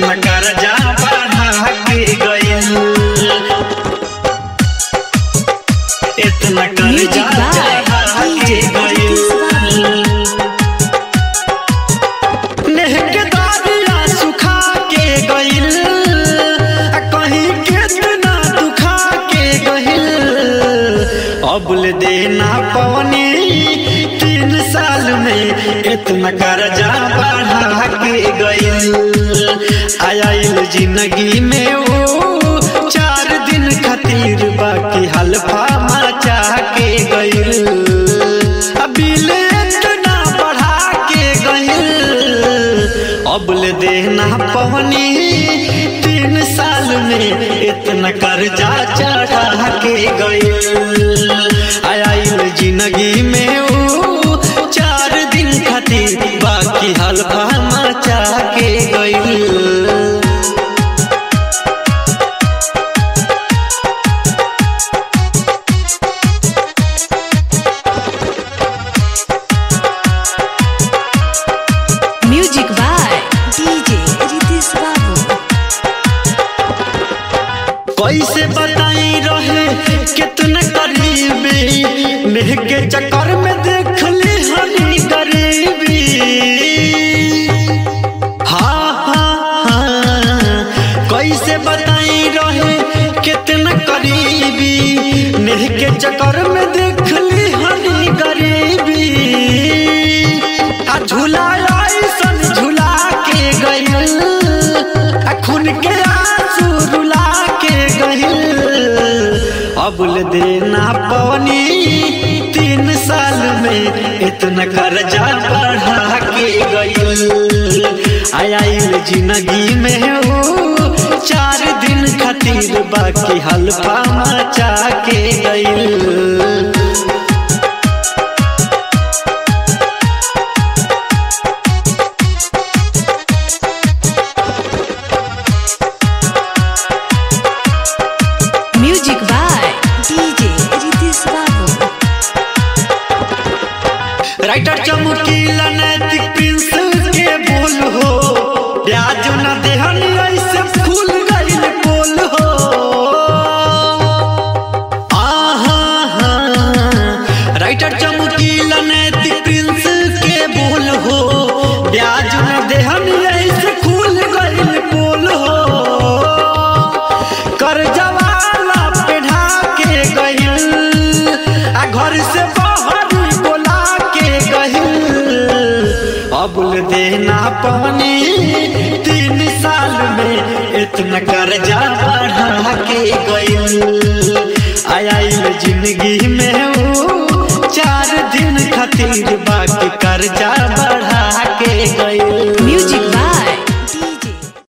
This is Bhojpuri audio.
इतना कर्जा बढ़ा के गइल इतना Music कर्जा by चढ़ा के DJ गइल नेह के दारिया सुखा के गइल आ कहीं कितना दुखा के गइल अबल देना पवनी तीन साल में इतना कर्जा बढ़ा के गइल आयल जिंदगी में वो चार दिन खातिर बाकी हल्फा मचा के गइल अबिल इतना बढ़ा के गइल अबल देना पवनी तीन साल में इतना कर्जा चढ़ा के गइल आयल जिंदगी में वो चार दिन खातिर बाकी हल्फा मचा के गइल Music by DJ Ritesh Babu. कैसे बताई रहे कितना करीबी मेह के चक्कर में देख ली हनी गरीबी हाँ हाँ हाँ कैसे बताई रहे कितना करीबी मेह के चक्कर में देख ली हनी गरीबी आ झूला ऐसन झूला के गइल आ खून के आंसू रुला के गइल अबुल देना पवनी तीन साल में इतना कर्जा बढ़ा के गइल आयल जिंदगी में वो चार दिन खातिर बाकी हल्फा मचा के गइल Music by DJ Ritesh Babu. Writer Chamkila Naitik Prince के बोल हो ब्याज न देहन ऐसे फूल गइल बोल हो आहा हा राइटर चमकीला नैतिक प्रिंस के बोल हो ब्याज न देहन ऐसे फूल गइल बोल हो कर्जा वाला पे ढाके गइल आ घर से बाहर बोला के गइल अबुल देना पवनी तीन साल में इतना कर्जा बढ़ा के गइल आयल जिंदगी में वो चार दिन खातिर बाकी कर्जा बढ़ा के गइल